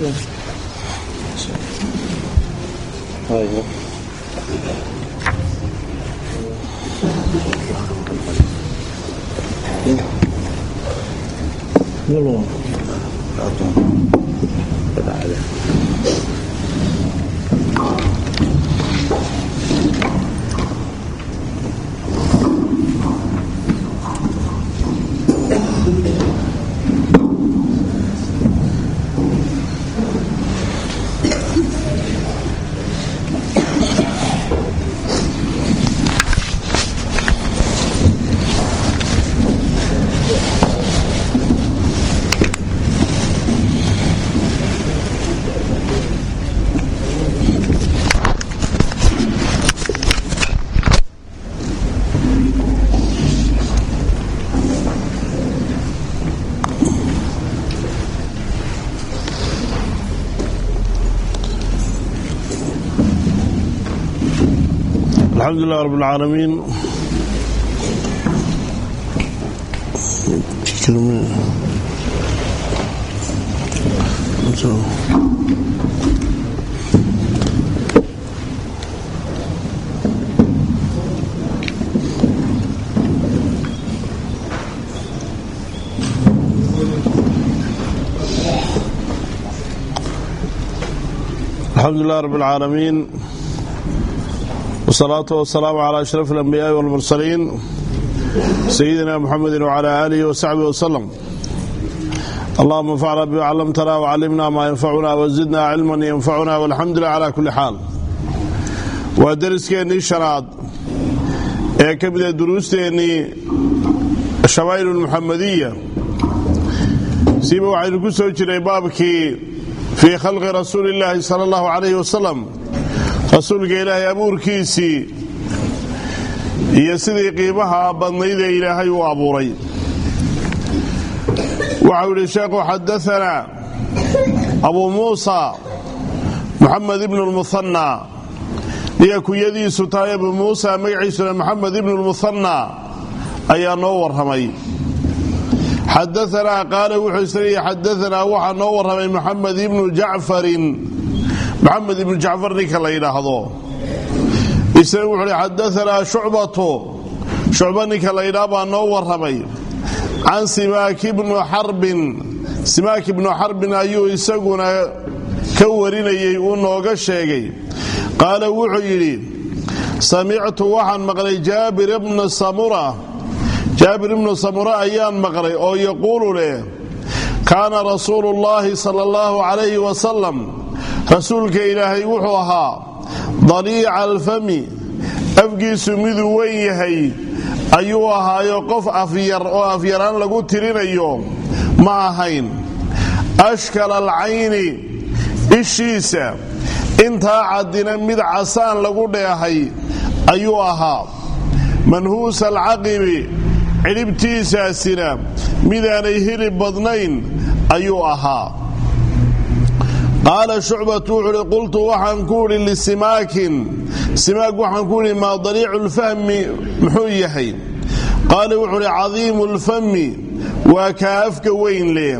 الحمد لله رب العالمين الحمد لله رب العالمين والصلاة والسلام على أشرف الأنبياء والمرسلين سيدنا محمد وعلى آله وصحبه وسلم اللهم انفعنا بما علمتنا وعلمنا ما ينفعنا وزدنا علما ينفعنا والحمد لله على كل حال ودرسكeenii شhanaad ee ka mida duruusteennii الشhamaaئل الmuxamadiya siba waxaynu ku soo jiray baabkii fii khalqi rasuuli الlahi salى الlahu عalayه wasalam rasuulka ilaahay abuurkiisii iyo sidii qiimaha badnayd ee ilaahay u abuuray waxau yidhi sheekhu xadaanaa abuu muusa muxamed ibnu lmuhanna niga kunyadiisu tahay abuu muusa magaciisuna maxamed ibnu lmuhanna ayaa noo warramay xadaanaa qaala wuxuu isleeyahy xadaanaa waxaa noo warramay maxamed ibnu jacfarin maxamed ibnu jacfar ninka la yidhaahdo isna wuxuu hi xadaanaa shucbatu shucba ninka la yidhaah baa noo warramay can simaaki bnu xarbin simaak ibnu xarbin ayuu isaguna ka warinayey uu nooga sheegay qaala wuxuu yidhi samictu waxaan maqlay jaabir ibna samura jaabir ibnu samura ayaan maqlay oo yaquulu leh kaana rasuulu llaahi sala allahu calayhi wasalam rasuulka ilaahay wuxuu ahaa daliica alfami afgiisu miduu weyn yahay ayuu ahaayo qof afyar oo afyaraan lagu tirinayo ma ahayn ashkal alcayni ishiisa intaa caddina mid casaan lagu dheehay ayuu ahaa manhuusa alcaqibi cidhibtiisaasina midaanay hilib badnayn ayuu ahaa qaala shucbatu wuxuu uhi qultu waxaan ku idhi lisimaakin simaak waxaan ku idhi maa daliicu lfahmi muxuu yahay qaala wuxuu uhi cadiimu lfami waa kaa afka weyn leh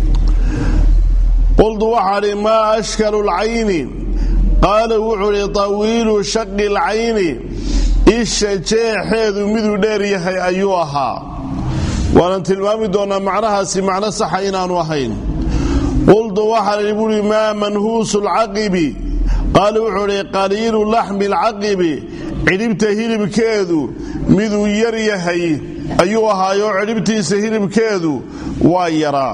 qultu waxaan idhi maa ashkalu lcayni qaala wuxuu idhi tawiilu shaqi lcayni isha jeexeedu miduu dheer yahay ayuu ahaa waanan tilmaami doonnaa macnahaasi macno saxa inaanu ahayn qultu waxaan idhi buuhi maa manhuusu lcaqibi qaala wuxuu idhi qaliilu laxmi alcaqibi cidhibta hilibkeedu miduu yar yahay ayuu ahaayoo cidhibtiisa hilibkeedu waa yaraa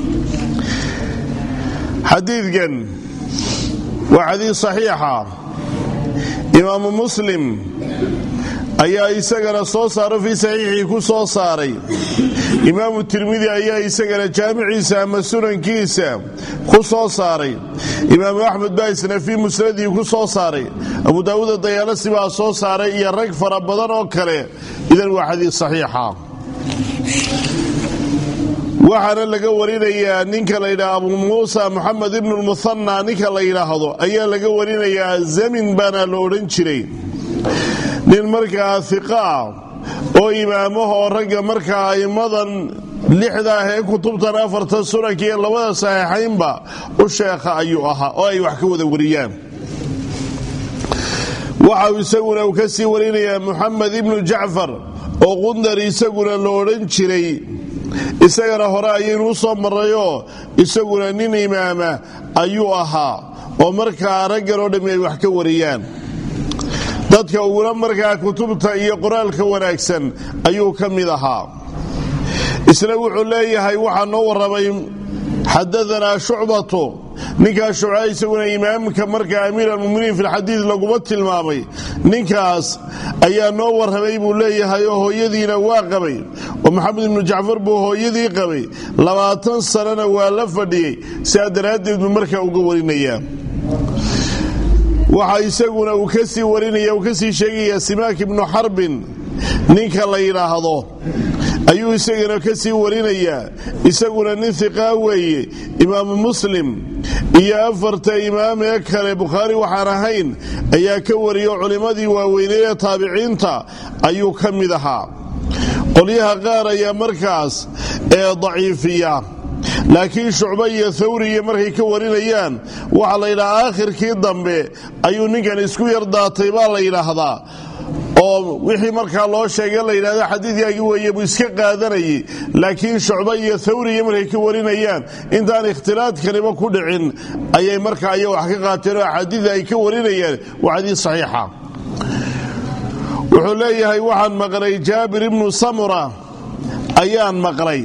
xadiidkan waa xadiid saxiixa imaamu muslim ayaa isagana soo saaro fii saxiixii ku soo saaray imaamu tirmidi ayaa isagana jaamiciisa ama sunankiisa ku soo saaray imaamu axmed baa isna fii musnadii ku soo saaray abu daawuuda dayaalasi baa soo saaray iyo rag fara badan oo kale idan waa xadiid saxiixa waxaana laga warinayaa ninka la yidhaha abu muusa moxamed ibnu lmuhanna ninka la yidhaahdo ayaa laga warinayaa zamin baana la odhan jiray nin markaa iqa ah oo imaamahoo ragga markaa a'immadan lixda ah ee kutubtan afarta sunanka iyo labada saxiixaynba u sheekha ayuu ahaa oo ay wax ka wada wariyaan waxa uu isaguna uu ka sii warinayaa muxamed ibnu jacfar oo qundar isaguna la odhan jiray isagana hore ayaynu u soo marrayoo isaguna nin imaama ayuu ahaa oo markaa raggan oo dhammi ay wax ka wariyaan dadka uguna markaa kutubta iyo qoraalka wanaagsan ayuu ka mid ahaa isna wuxuu leeyahay waxaa noo warramay xadaanaa shucbatu ninkaas shucba isaguna imaamka markaa amiir almuminiin fi lxadiid laguma tilmaamay ninkaas ayaa noo warramay buu leeyahay oo hooyadiina waa qabay oo maxamed ibnu jacfar buu hooyadii qabay labaatan sanana waa la fadhiyey sidaa daraaddeed buu markaa uga warinayaa waxaa isaguna uu ka sii warinaya uu ka sii sheegayaa simaak ibnu xarbin ninka la yidhaahdo ayuu isagana ka sii warinayaa isaguna nin hiqaa weeye imaamu muslim iyo afarta imaam ee kale bukhaari waxaan ahayn ayaa ka wariyo culimmadii waaweynee ee taabiciinta ayuu ka mid ahaa qolyaha qaar ayaa markaas ee daciifiya laakiin shucba iyo thawriya markay ka warinayaan waxaa la yidhaha aakhirkii dambe ayuu ninkan isku yardaatay baa la yidhaahdaa oo wixii markaa loo sheega la yidhahdo xadiidkaagii weeye buu iska qaadanayay laakiin shucba iyo thawriya markay ka warinayaan intaan ikhtilaadkaniba ku dhicin ayay markaa iyaga wax ka qaateen oo axaadiida ay ka warinayaan waa xadiid saxiixa wuxuu leeyahay waxaan maqlay jaabir ibnu samura ayaan maqlay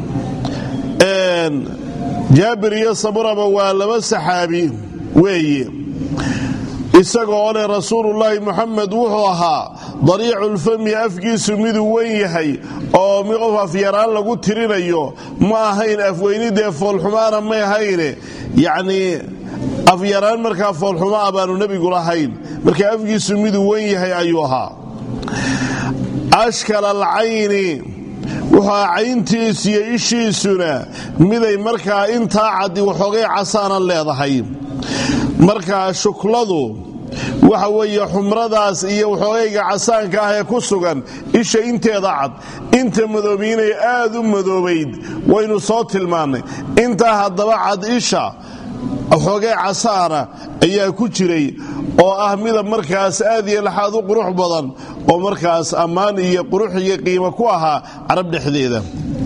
jaabir iyo samuraba waa laba saxaabi weeye isagoo leh rasuulullaahi muxamed wuxuu ahaa dariiculfami afkiisu miduu wen yahay oo qof afyaraan lagu tirinayo ma ahayn afweynidee foolxumaana may ahayne yacnii afyaraan markaa foolxuma ah baanu nebigu lahayn marka afkiisu miduu wen yahay ayuu ahaa ashkal alcayni wuxua cayntiis iyo ishiisuna miday markaa intaa caddi waxoogay casaana leedahay markaa shukladu waxa weeye xumradaas iyo waxoogayga casaanka ah ee ku sugan isha inteeda cad inta madoobiinay aad u madoobayd waynu soo tilmaannay intaa haddaba cad isha waxoogay casaana ayaa ku jiray oo ah midab markaas aad iyo laxaad u qurux badan oo markaas ammaan iyo qurux iyo qiimo ku ahaa carab dhexdeeda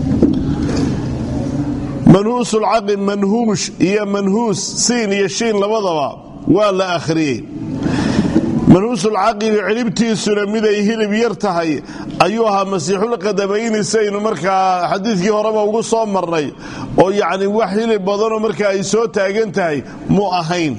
manhuusulcaqi manhuush iyo manhuus siin iyo shiin labadaba waa la akhriyey manhuusulcaqibi cilibtiisuna miday hilib yar tahay ayuu ahaa masiixulqadamayni saynu markaa xadiidkii horeba ugu soo marnay oo yacni wax hilib badanoo markaa ay soo taagan tahay mu ahayn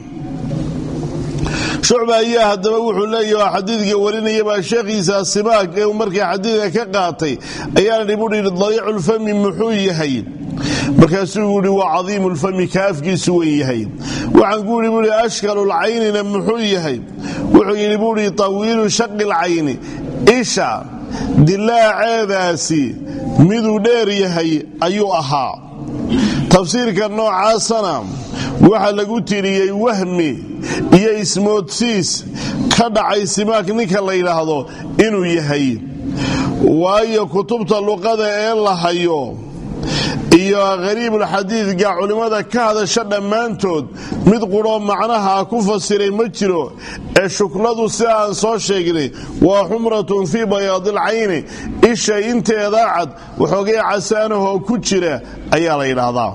shucba ayaa haddaba wuxuu leeyaha xadiidka warinayabaa sheekhiisa simaag ee markaa xadiidka ka qaatay ayaana dhibuhi dariiculfami muxuu yahay markaasuu yidhi waa cadiimulfami ka afkiisu wen yahay waxaan ku yidhi buuhi ashkalulcaynina muxuu yahay wuxuu yidhi buuhi tawiilu shaqilcayni isha dilaaceedaasi miduu dheer yahay ayuu ahaa tafsiirka noocaasana waxaa lagu tiriyey wahmi iyo ismoodsiis ka dhacay simaak ninka la yidhaahdo inuu yahay waayo kutubta luqada ee la hayo iyo khariibulxadiidka culimmada ka hadasha dhammaantood mid qudhoo macnaha ku fasiray ma jiro ee shukladu sida aan soo sheegnay waa xumratun fii bayaadilcayni isha inteeda cad waxoogay casaanahoo ku jira ayaa la yidhaahdaa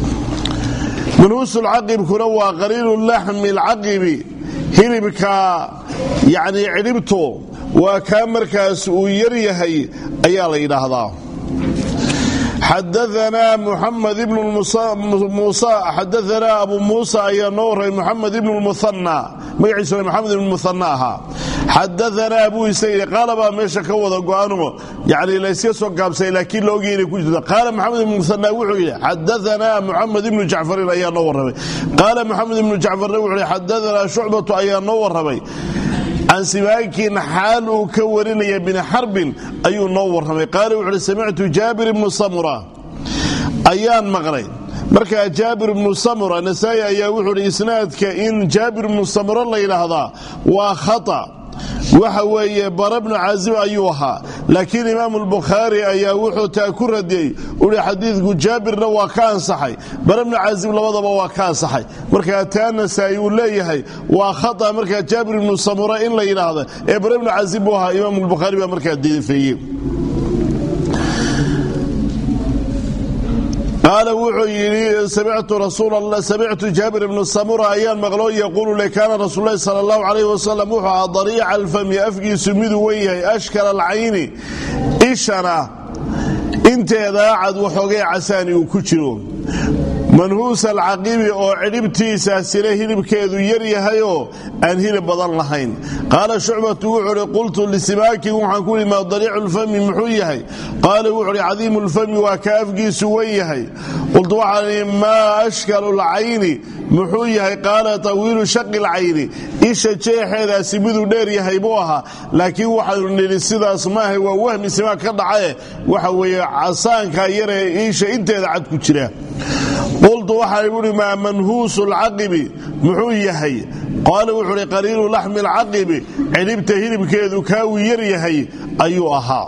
manhuusulcaqibkuna waa qaliilu laxmi alcaqibi hilibka yacnii cidhibto waa kaa markaas uu yar yahay ayaa la yidhaahdaa xadaanaa muxamed ibnu muusa xadaanaa abu muusa ayaa noo warramay muxamed ibnu lmuhanna magaciisuna maxamed ibnu muhanna ahaa xadaanaa buu isa yidhi qaala baa meesha ka wada go-ano yani layska soo gaabsay laakiin la ogya inay ku jirto qaala maxamed ibnu muhanna wuxuu yidhi xadaanaa muxamed ibnu jacfarin ayaa noo warramay qaala maxamed ibnu jacfarna wuxuu yidhi xadaanaa shucbatu ayaa noo warramay can simaakin xaal uu ka warinaya bini xarbin ayuu noo warramay qaala wuxu uhi samictu jaabir ibnu samura ayaan maqlay markaa jaabir ibnu samura nasaa-i ayaa wuxuu hi isnaadka in jaabir ibnu samura la yidhaahdaa waa khata waxa weeye bara bnu caazib ayuu ahaa laakiin imaamu lbukhaari ayaa wuxuu taa ku radiyey uhi xadiidku jaabirna waa ka ansaxay bara bnu caazib labadaba waa ka ansaxay markaa taa nasaa-i uu leeyahay waa khata markaa jaabir ibnu samura in la yidhaahda ee bara bnu caazib buu ahaa imaamu lbukhaari baa markaa diidafeeye qaala wuxuu yidhi samictu jaabir ibnu samura ayaan maqlo yaquulu le kaana rasuul lahi sala allahu calayh wasalam wuxuu ahaa dariica alfami afgiisu miduu wen yahay ashkala alcayni ishana inteedaa cad waxoogay casaani uu ku jiro manhuusa alcaqibi oo cidhibtiisaasina hilibkeedu yar yahayoo aan hilib badan lahayn qaala shucbatu wuxuu uhi qultu lisimaakin waxaan ku ihi maa dariicu lfami muxuu yahay qaala wuxuu uhi cadiimu lfami waa ka afgiisu wen yahay qultu waxaan ihi maa ashkalu lcayni muxuu yahay qaala tawiilu shaqi lcayni isha jeexeedaasi miduu dheer yahay buu ahaa laakiin waxaanu nidhi sidaas maaha waa wahmi simaak ka dhacae waxa weeye casaanka yaree isha inteeda cad ku jira qultu waxaan uhi maa manhuusu lcaqibi muxuu yahay qaala wuxuu uhi qaliilu laxmi alcaqibi cidhibta hilibkeedu kaawuu yar yahay ayuu ahaa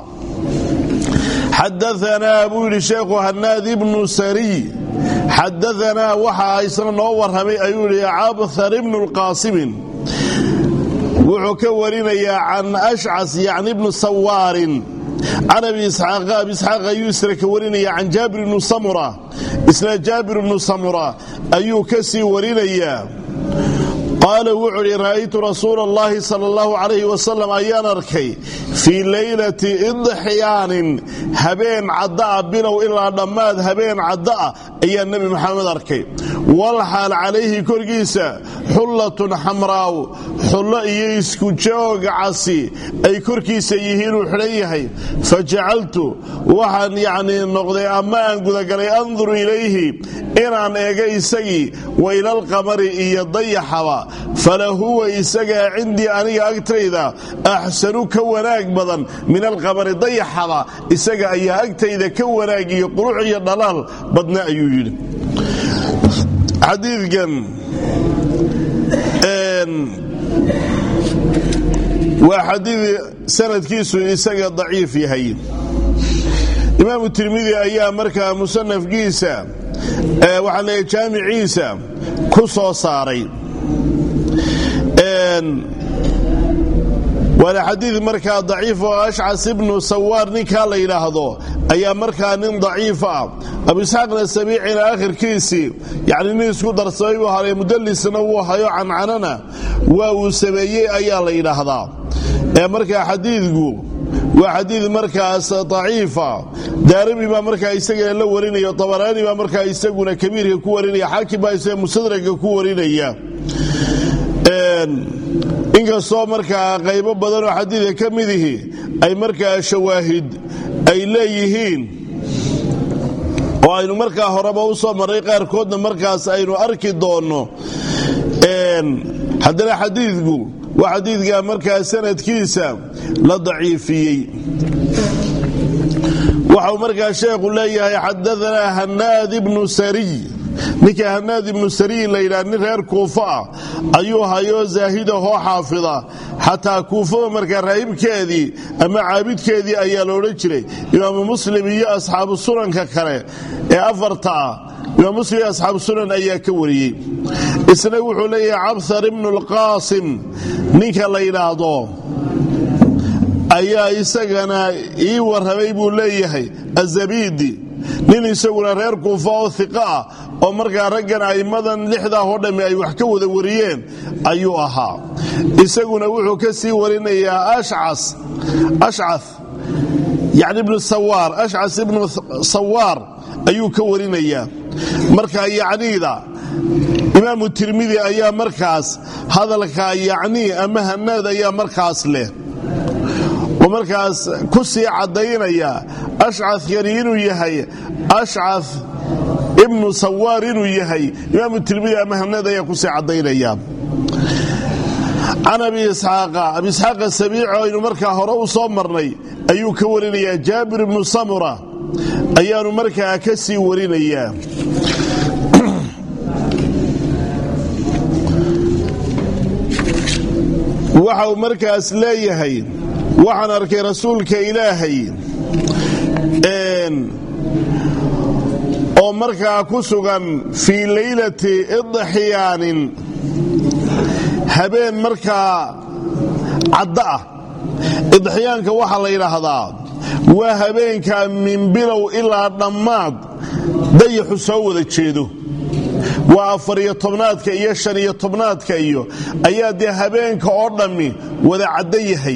xadaanaa buu yidhi sheekhu hanaad ibnu sariy xadaanaa waxaa isna noo warramay ayuu yidhi cabthar ibnu lqaasimin wuxuu ka warinayaa can ashcas yacni ibnu sawaarin can abi isxaaq abi isxaaq ayuu isna ka warinaya can jaabir ibnu samura isna jaabir ibnu samura ayuu ka sii warinayaa qaala wuxuu idhi ra'aytu rasuula allahi sala allahu calayhi wasalam ayaan arkay fii leylati idxyaanin habeen cadda'a bilow ilaa dhammaad habeen cadda'a ayaa nebi maxamed arkay walxaal calayhi korkiisa xullatun xamraaw xullo iyo isku joog casi ay korkiisa yihiinuu xidhan yahay fa jacaltu waxaan yacnii noqday ama aan gudagalay anduru ilayhi inaan eega isagii wa ilalqamari iyo dayaxaba fala huwa isagaa cindii aniga agtayda axsanu ka wanaag badan min alqamari dayaxaba isaga ayaa agtayda ka wanaag iyo qurux iyo dhalaal badna ayuu yidhi xadiidkan waa xadiid sanadkiisu isaga daciif yahay imaamu tirmidi ayaa markaa musanafkiisa waxaa leeya jaamiciisa ku soo saaray waana xadiid markaa daciif oo ashcas ibnu sawaar ninkaa la yidhaahdo ayaa markaa nin daciif ah abu isxaaqna sabiicina akhirkiisii yacni nin isku darsamay buu haray mudallisna wuu hayo cancanana waa uu sameeyey ayaa la yidhaahdaa ee markaa xadiidku waa xadiid markaas daciifa daarimi baa markaa isagana la warinaya tabaraani baa markaa isaguna kabiirka ku warinaya xaakim baa isaga musadraka ku warinaya inkastoo markaa qaybo badanoo xadiidka ka midihi ay markaa shawaahid ay leeyihiin oo aynu markaa horeba u soo marray qaarkoodna markaas aynu arki doonno haddana xadiidku waa xadiidka markaa sanadkiisa la daciifiyey waxau markaa sheekhu leeyahay xadaanaa hanaad ibnu sariy ninka hanaad ibnu sariy la yidhaha nin reer kuufa ah ayuu hayoo zaahidahoo xaafida xataa kuufada markaa raahibkeedii ama caabidkeedii ayaa la odhan jiray imaamu muslim iyo asxaabu sunanka kale ee afarta ah imaam muslim iyo asxaabu sunan ayaa ka wariyey isna wuxuu leeyahay cabthar ibnu lqaasim ninka la yidhaahdo ayaa isagana ii warramay buu leeyahay azabidi nin isaguna reer kuufa oo iqa ah oo markaa raggan a'immadan lixdaa oo dhammi ay wax ka wada wariyeen ayuu ahaa isaguna wuxuu ka sii warinayaa ashcas yani ibnu sawaar ashcas ibnu sawaar ayuu ka warinayaa marka yacniida imaamu tirmidi ayaa markaas hadalka yacnii ama hanaad ayaa markaas leh oo markaas ku sii caddaynaya ashcakani inuu yahay ashca ibnu sawaar inuu yahay imaamu tirmidi ama hanaad ayaa kusii caddaynaya can abi isxaaqa abi isxaaqa sabiico aynu markaa hore u soo marnay ayuu ka warinayaa jaabir ibnu samura ayaanu markaa ka sii warinayaa waxa uu markaas leeyahay waxaan arkay rasuulka ilaahay oo markaa ku sugan fii leylati idxiyaanin habeen markaa caddo ah idxiyaanka waxaa la yidhaahdaa waa habeenka min bilow ilaa dhammaad dayaxu soo wada jeedo waa afariyo tobnaadka iyo shan iyo tobnaadka iyo ayaa dee habeenka oo dhammi wada caddo yahay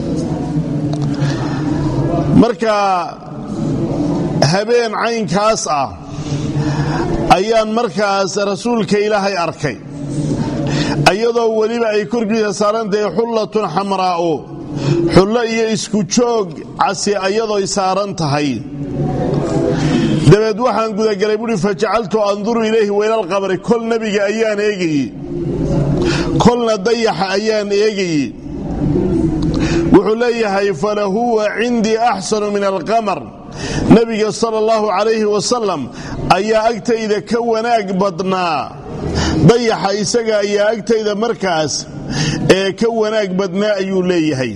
marka habeen caynkaas ah ayaan markaas rasuulka ilaahay arkay iyadoo weliba ay korkiisa saarantahay xullatun xamraa'u xullo iyo isku joog casi ayadooy saaran tahay dabeed waxaan gudagalay buui fajacaltu anduru ilayhi weylalqabri kol nebiga ayaan eegayey kolna dayaxa ayaan eegayey wuxuu leeyahay falahuwa cindii axsanu min alqamar nebiga sala allahu calayhi wasalam ayaa agtayda ka wanaag badnaa dayaxa isaga ayaa agtayda markaas ee ka wanaag badnaa ayuu leeyahay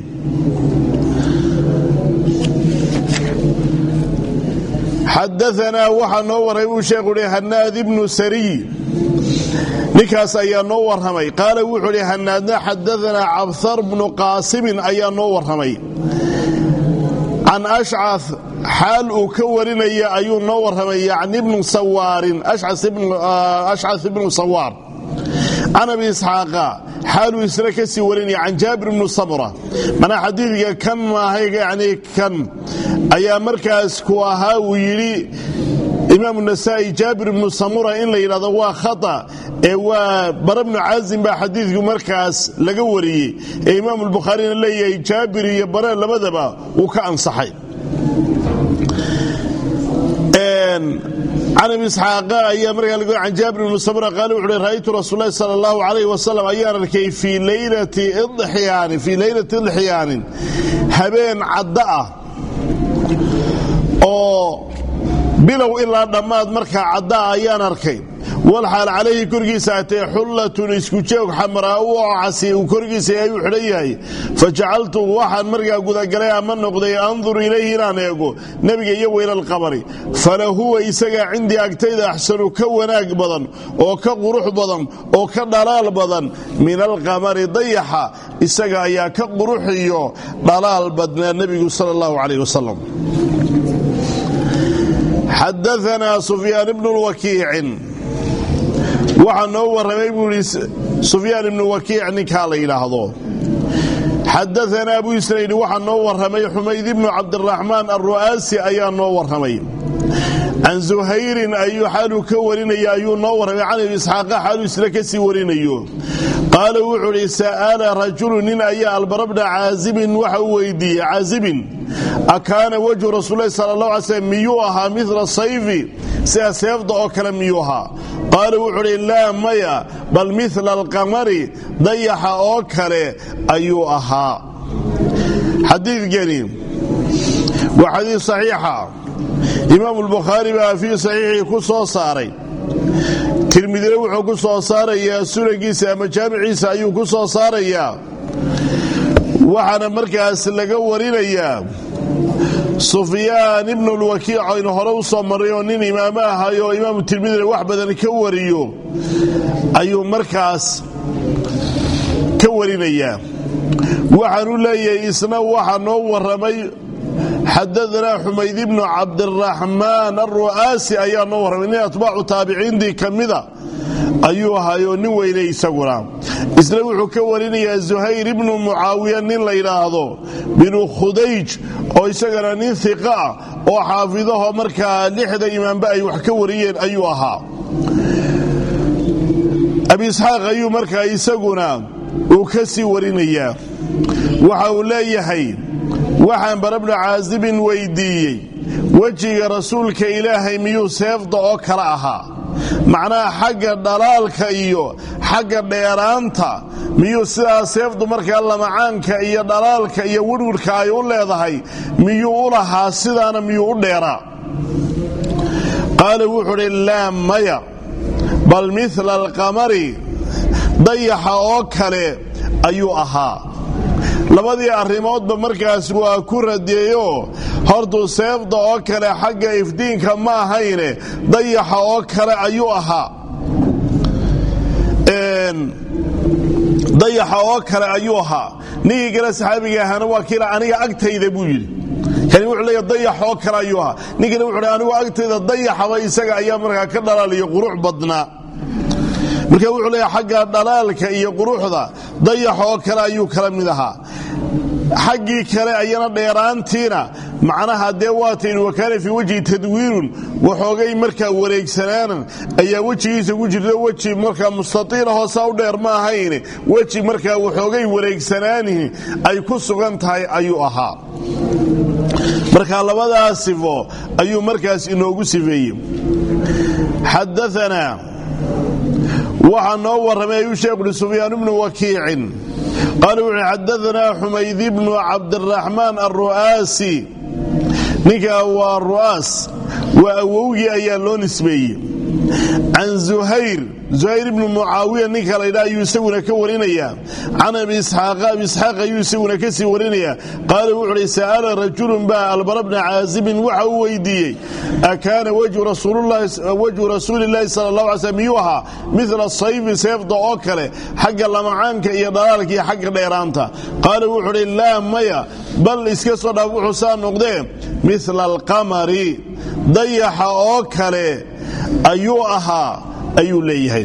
xadaanaa waxaa noo warramay buu sheekhu hi hanaad ibnu sariy ninkaas ayaa noo warramay qaala wuxuu hi hanaadna xadaanaa cabhar bnu qaasimin ayaa noo warramay can ashca xaal uu ka warinaya ayuu noo warramay yacni ibnu sawaarin ashcas ibnu sawaar can abi isxaaqa xaaluu isna ka sii warinaya can jaabir ibnu samura manaa xadiidka kan maaha yani kan ayaa markaas ku ahaa uu yidhi imaamu nasaa'i jaabir ibnu samura in la yidhahdo waa khata ee waa bara bnu caazim baa xadiidku markaas laga wariyey ee imaamu albukhaarina leeyahay jaabir iyo bare labadaba wuu ka ansaxay can abi isxaaqa ayaa markaa laga can jaabir ibnu samura qaale wuxu uhi ra'aytu rasuul lahi sala allahu calayh wasalam ayaan arkay fii leylati idxiyaanin fii leylati idxiyaanin habeen cadda ah oo bilow ilaa dhammaad markaa caddaa ayaan arkay walxaal calayhi korkiisa atee xullatun isku joog xamraa'u oo casi uu korkiisa ayuu xidhan yahay fa jacaltu waxaan markaa gudagalay ama noqday andur ilayhi inaan eego nebiga iyo weylalqabari fala huwa isagaa cindii agtayda axsanu ka wanaag badan oo ka qurux badan oo ka dhalaal badan min alqamari dayaxa isaga ayaa ka quruxiyo dhalaal badnaa nebigu sala allahu calayh wasalam xadaanaa sufyaan ibnu wakiicin waxaa noo warramay buu ihi sufyaan ibnu wakiic ninkaa la yidhaahdo xadaanaa buu isna yidhi waxaa noo warramay xumayd ibnu cabdiraxmaan alru'aasi ayaa noo warramay can zuhayrin ayuu xaaluu ka warinaya ayuu noo warramay can abi isxaaqa xaaluu isla ka sii warinayo qaala wuxuu idhi sa'ala rajulu nin ayaa albarabna caazibin waxa uu weydiiyey caazibin akaana wajhu rasuullahi sala allah alay slm miyuu ahaa midla sayfi sida seefda oo kale miyuu ahaa qaala wuxuu idhi laa maya bal midla alqamari dayaxa oo kale ayuu ahaa xadiidkani waa xadiid saxiixa imaamu albukhaari baa fii saxiixii ku soo saaray tirmidina wuxuu ku soo saarayaa sunankiisa ama jaamiciisa ayuu ku soo saarayaa waxaana markaas laga warinayaa sufyaan ibnu lwakiic aynu hore u soo marray oo nin imaamo ahay oo imaamu tirmidina wax badan ka wariyo ayuu markaas ka warinayaa waxaanu leeyahay isna waxaa noo warramay xadaanaa xumayd ibnu cabdiraxmaan alru'aasi ayaa noo warramay nin atbaacu taabiciintii ka mida ayuu ahayoo nin weynay isaguna isna wuxuu ka warinayaa zuhayr ibnu mucaawiya nin la yidhaahdo binu khudayj oo isagana nin hiqa ah oo xaafidaho markaa lixda imaamba ay wax ka wariyeen ayuu ahaa abi isxaaq ayuu markaa isaguna uu ka sii warinayaa waxa uu leeyahay waxaan barabnu caasibin weyddiiyey wejiga rasuulka ilaahay miyuu seefda oo kale ahaa macnaha xagga dhalaalka iyo xagga dheeraanta miyuu sidaa seefdu markaa lamacaanka iyo dhalaalka iyo wirwirhka ay u leedahay miyuu u lahaa sidaana miyuu u dheeraa qaala wuxuu udhi laa maya bal midla alqamari dayaxa oo kale ayuu ahaa labadii arrimoodba markaas waa ku radeeyo hortuu seefda oo kale xagga ifdiinka ma ahayne dayaxa oo kale ayuu ahaa dayaxa oo kale ayuu ahaa ninkii kale saxaabiga ahaana waa kiila aniga agtayda buu yidhi kani wuxuu leeya dayax oo kale ayuu ahaa ninkana wuxuu leey anigu agtayda dayaxaba isaga ayaa markaa ka dhalaaliyo qurux badnaa marka wuxuu leeya xagga dhalaalka iyo quruxda dayax oo kale ayuu kala mid ahaa xaggii kale ayana dheeraantiina macnaha dee waatayn wakaana fii wejhi tadwiirun waxoogay markaa wareegsanaanan ayaa wejigiisa ku jirta weji markaa mustaiila hoosa u dheer ma ahayn weji markaa waxoogay wareegsanaanihi ay ku sugan tahay ayuu ahaa marka labadaa sifo ayuu markaas inoogu sifeeyey xadaanaa waxaa noo warramay ayuu sheekh uhi sufyaan bnu wakiicin qaala wuxuui xadaanaa xumayd bnu cabdiraxmaan alru'aasi ninkaa waa ru'aas waa awowgii ayaa loo nisbeeyey can zuhayr zuhayr ibnu mucaawiya ninka laydha ayuu isaguna ka warinayaa can abi isxaaqa abi isxaaq ayuu isaguna ka sii warinayaa qaala wuxu uhi sa'ala rajulun baa albara bna caazibin waxa uu weydiiyey akaana wajhu rasuulillahi sala allah alay slm miyuu ahaa midla sayfi seefda oo kale xagga lamacaanka iyo dhalaalka iyo xagga dheeraanta qaala wuxuu uhi laa maya bal iska soo dhaaf wuxuu saa noqdee midla alqamari dayaxa oo kale ayuu ahaa ayuu leeyahay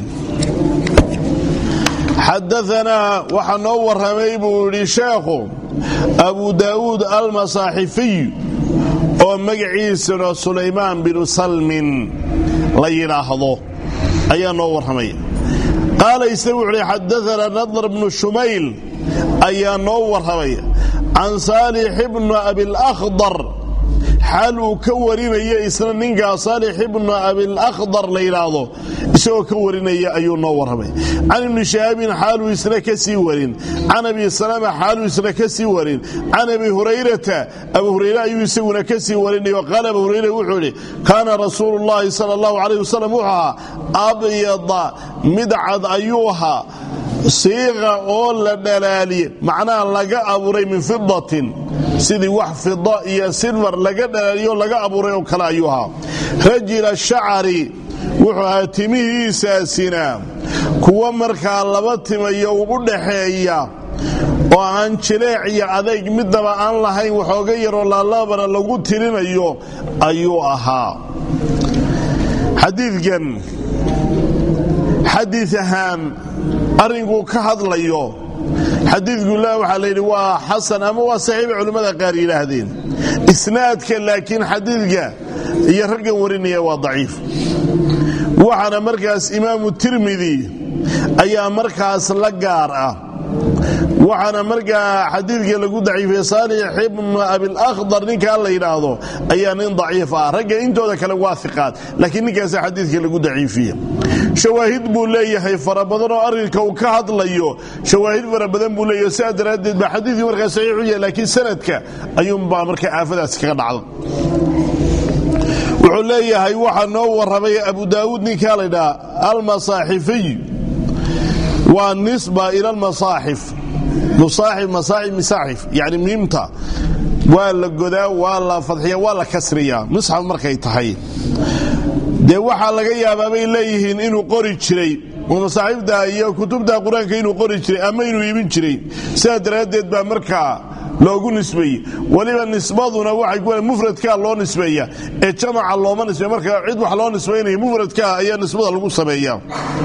xadaanaa waxaa noo warramay buu yidhi sheekhu abu daa'uud almasaaxifiy oo magaciisuna sulaymaan binu salmin la yidhaahdo ayaa noo warramay qaala isagu wuxuuhi xadaanaa nadr bnu shumayl ayaa noo warramay can saalix ibnu abilakhdar xaal uu ka warinaya isna ninkaa saalix ibnu abilakhdar la yidhaahdo isagoo ka warinaya ayuu noo warramay can ibni shahaabin xaaluu isna ka sii warin can abi salama xaaluu isna ka sii warin can abi hurayrata abu hurayre ayuu isaguna ka sii warinayo qaala abu hurayre wuxuu idhi kaana rasuulu llahi sala allahu calayh wasalam wuxuu ahaa abyada midcad ayuu ahaa siiqa oo la dhalaaliye macnaha laga abuuray min fidatin sidii wax fida iyo silfar laga dhalaaliyo laga abuuray oo kale ayuu ahaa rajila shacari wuxuu ahaa timihiisaasina kuwa markaa laba timayo u dhaxeeya oo aan jileec iyo adayg midnaba aan lahayn waxooga yaroo laalabana lagu tirinayo ayuu ahaa xadiidkan xadiid ahaan arrinkuu ka hadlayo xadiidkula waxaa layidhi waa xasan ama waa saxiiba culimmada qaar yidhaahdeen isnaadka laakiin xadiidka iyo raggan warinaya waa daciif waxaana markaas imaamu tirmidi ayaa markaas la gaar ah waxaana markaa xadiidka lagu daciifiyey saalix ibnu abilakhdar ninkaa la yidhaahdo ayaa nin daciif ah ragga intooda kale waa iqaad laakiin ninkaasa xadiidka lagu daciifiye shawaahid buu leeyahay fara badan oo arrinka uu ka hadlayo shawaahid fara badan buu leeyahay sidaa daraaddeed baa xadiidkii markaa saxiix u yahay laakiin sanadka ayuunbaa markaa aafadaasi kaga dhacda wuxuu leeyahay waxaa noo warramay abu daawuud ninkaa la ydhaha almasaaxifiy waa nisba ila almasaaxif musaaxif masaaxif misaaxif yacni miimta waa la godaa waa la fadxiya waa la kasriyaa musxaf markay tahay dee waxaa laga yaabaa bay leeyihiin inuu qori jiray oo masaaxiifta iyo kutubta qur-aanka inuu qori jiray ama inuu iibin jiray sidaa daraaddeed baa markaa loogu nisbeeyey weliba nisbaduna waxay ku mufradkaa loo nisbeeya ee jamaca looma nisbeeya marka cid wax loo nisbaynaya mufradkaa ayaa nisbada lagu sameeyaa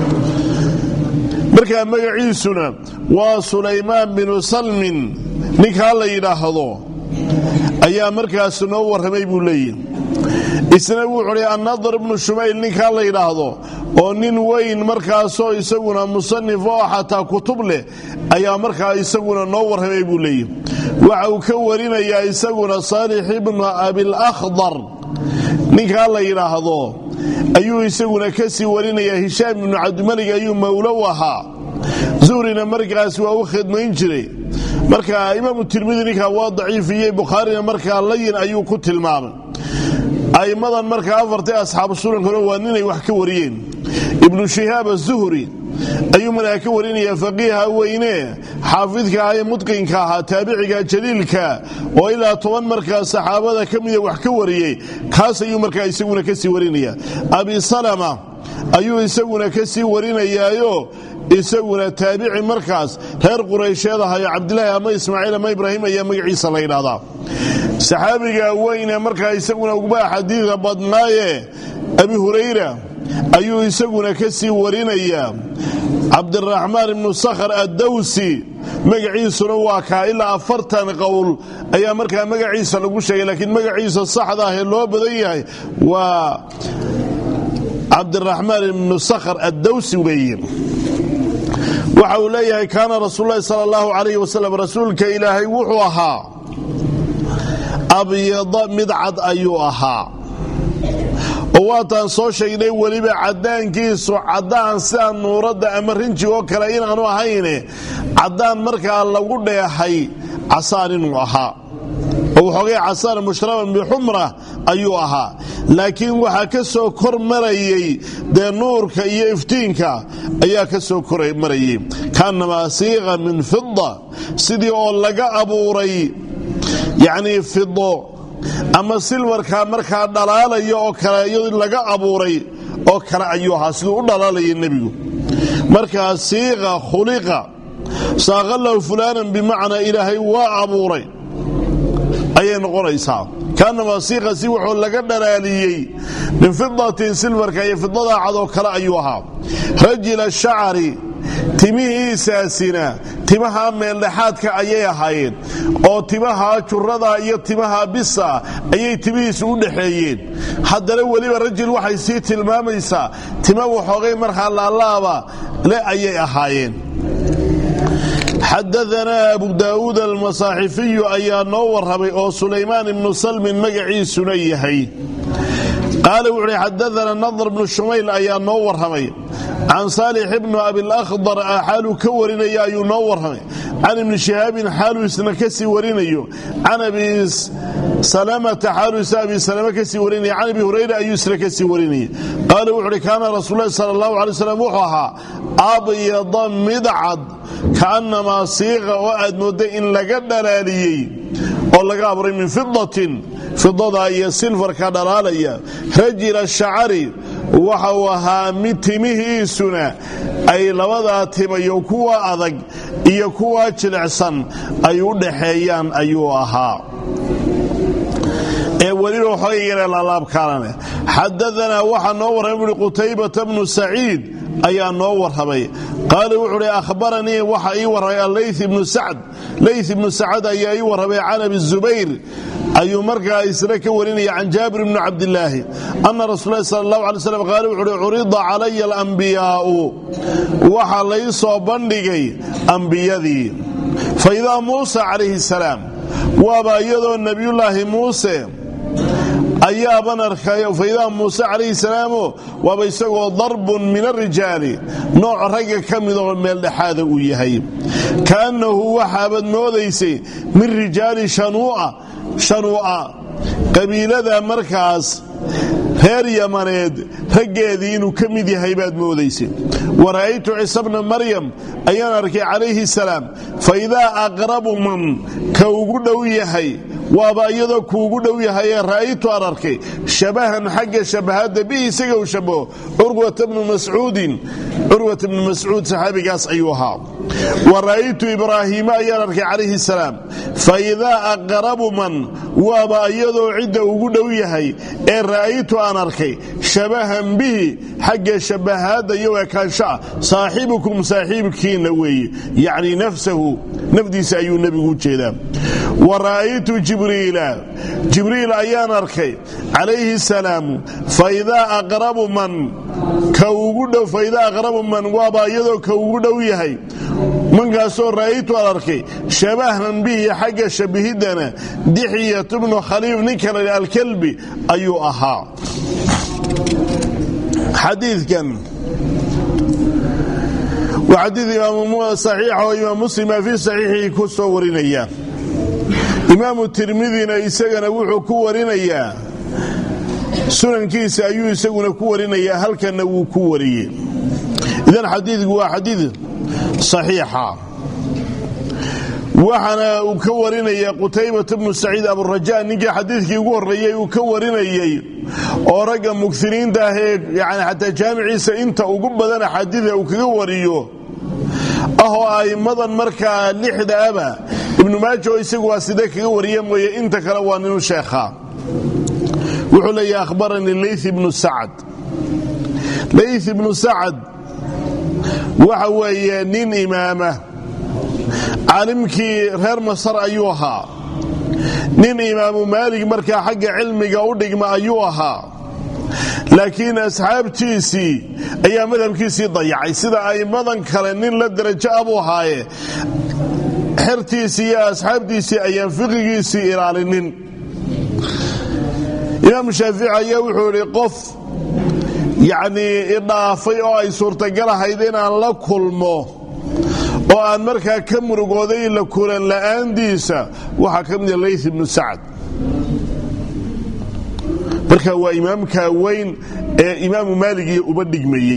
markaa magaciisuna waa sulaymaan binu salmin ninkaa la yidhaahdo ayaa markaas noo warramay buu leeyihi isna wuxuu hi annadar ibnu shumayl ninkaa la yidhaahdo oo nin weyn markaasoo isaguna musanif oo xataa kutub leh ayaa markaa isaguna noo warramay buu leeyihi waxa uu ka warinayaa isaguna saalix ibnu abilakhdar ninkaa la yidhaahdo ayuu isaguna ka sii warinayaa hishaam ibnu cabdimalig ayuu mawlow ahaa zuhrina markaas waa u khidmayn jiray marka imaamu tirmidi ninkaa waa daciifiyey bukhaarina markaa layin ayuu ku tilmaamay a'immadan markaa afartay asxaabu sunankuna waa ninay wax ka wariyeen ibnu shihaab azuhri ayuu markaa ka warinaya faqiiha weyne xaafidka ah ee mudqinka ahaa taabiciga jaliilka oo ilaa toban markaa saxaabada ka mida wax ka wariyey kaas ayuu markaa isaguna kasii warinaya abi salama ayuu isaguna ka sii warinayaayo isaguna taabici markaas reer quraysheed ahayo cabdilaahi ama ismaaciil ama ibraahim ayaa magaciisa la ydhahdaa saxaabiga weyne markaa isaguna ugbaa xadiida badnaaye abi hurayra ayuu isaguna ka sii warinayaa cabdiraxmaan ibnu sakhar addawsi magaciisuna waa kaa ilaa afartan qowl ayaa markaa magaciisa lagu sheegay laakiin magaciisa saxda ah ee loo badan yahay waa cabdiraxmaan ibnu sakhar addawsi weeye waxa uu leeyahay kaana rasuululahi sal allahu alayh wasalam rasuulka ilaahay wuxuu ahaa abyada mid cad ayuu ahaa oo waataan soo sheegnay weliba caddaankiisu caddaan sida nuuradda ama rinji oo kale inaanu ahayne caddaan markaa lagu dheehay casaan inuu ahaa oo waxoogay casaan mushraban bixumra ayuu ahaa laakiin waxaa ka soo kor marayey dee nuurka iyo iftiinka ayaa ka soo kor marayey kaanamaa siiqa min fida sidii oo laga abuuray yacnii fido ama silwarkaa markaa dhalaalaya oo kale iyadoo laga abuuray oo kale ayuu ahaa siduu u dhalaalaya nebigu markaa siiqa khuliqa saaqalahu fulaanan bimacnaa ilaahay waa abuuray ayay noqonaysaa kaanamaa siiqa si wuxuu laga dhalaaliyey min fidatin silwarka iyo fidadaa cadoo kale ayuu ahaa rajila shacari timihiisaasina timaha meeldhexaadka ayay ahaayeen oo timaha jurada iyo timaha bisa ayay timihiisu u dhexeeyeen haddana weliba rajil waxay sii tilmaamaysaa tima waxoogay markaa laalaaba le ayay ahaayeen xadaanaa abu daa'uud almasaaxifiyu ayaa noo warramay oo sulaymaan ibnu salmin magaciisuna yahay qaala wuxu uhi xadaana nadr bnu shumayl ayaa noo warramay can saalix ibnu abilakhdar xaaluu ka warinaya ayuu noo warramay can ibni shihaabin xaaluu isna ka sii warinayo can abi salamata xaaluu isna abi salama ka sii warinaya can abi hurayra ayuu isna ka sii warinaya qaala wuxu uhi kaana rasuululahi sala allahu alay slam wuxuu ahaa abyada midcad kaannamaa siiqa oo aad moodday in laga dhalaaliyey oo laga abuuray min fidatin fidada iyo silfarka dhalaalaya rajila shacari waxa uu ahaa mid timihiisuna ay labadaa timayo kuwa adag iyo kuwa jilicsan ay u dhaxeeyaan ayuu ahaa ee weliba waxooga yaree laalaabkaalane xadaanaa waxaa noo warramay buui qutaybata bnu saciid ayaa noo warramay qaala wuxuu uhi ahbaranii waxa ii warramay allay ibnu sacd lay ibnu sacad ayaa ii warramay can abi zubayr ayuu markaa isna ka warinaya can jaabir bni cabdilaahi ana rasuulahi sal allahu alay slam qaala wuxu uhi curida calaya alambiyaa'u waxaa lay soo bandhigay ambiyadii fa idaa muusa calayhi salaam waaba iyadoo nebiyullaahi muuse ayaaban arkay faidaa muuse calayhi salaamo waaba isagoo darbun min arijaali nooc ragga ka midoo meeldhexaada uu yahay kaannahu waxaabaad moodaysay min rijaali shanuu'a qabiilada markaas reer yamaneed raggeedii inuu ka mid yahay baad moodaysay wa ra'aytu ciisa bna maryam ayaan arkay calayhi salaam fa idaa aqrabu man ka ugu dhow yahay waaba iyadoo kuugu dhow yahayee ra'aytu aan arkay shabahan xagga shabahadda bihi isaga u shabaho curwata bnu mascuudin curwata bnu mascuud saxaabigaas ayuu ahaa wa ra'aytu ibraahiima ayaan arkay calayhi salaam fa idaa aqrabu man waaba iyadoo cidda ugu dhow yahay ee ra'aytu aan arkay shabahan bihi xagga shabahaadda iyo ekaanshaah saaxibukum saaxiibkiinna weeye yacni nafsahu nafdiisa ayuu nebigu u jeedaa wa ra'aytu jibriila jibriil ayaan arkay calayhi salaamu faidaa aqrabu man ka ugu dhow faidaa aqrabu man waaba iyadoo ka ugu dhow yahay mankaasoo ra'aytu aan arkay shabahan bihi xagga shabihiddana dixiyat bnu khaliif ninka la alkalbi ayuu ahaa xadiikan waa xadii saxiixa oo imaam muslima fii saxiixii ku soo warinaya imaamu tirmidina isagana wuxuu ku warinayaa sunankiisa ayuu isaguna ku warinayaa halkanna wuu ku wariyey idan xadiidku waa xadiid saxiixa waxaana uu ka warinaya qutaybata bnu saciid aburaja ninkii xadiidkii ugu horreeyey uu ka warinayey oo ragga mugtiniinta ah ee yani xataa jaamiciisa inta ugu badan axaadiida uu kaga wariyo ahoo a'immadan markaa lixda aba ibnu maaja oo isagu waa sidee kaga wariya mooye inta kale waa ninu sheekha wuxuu leeyahy akhbaranii layth ibnu sacad layth ibnu sacad waxa weeye nin imaama caalimkii reer masar ayuu ahaa nin imaamu maalig markaa xagga cilmiga u dhigma ayuu ahaa laakiin asxaabtiisii ayaa madhabkiisii dayacay sida a'immadan kale nin la derajo ah buu ahaaye xertiisii iyo asxaabtiisii ayaan fiqigiisii ilaalinin imaam shaafici ayaa wuxuu idhi qof yacnii idhaafay oo ay suurtagal ahayd inaan la kulmo oo aan markaa ka murugooday la kulan la'aandiisa waxaa ka mida layth ibnu sacad marka waa imaamka weyn ee imaamu maalig iyo uba dhigmayey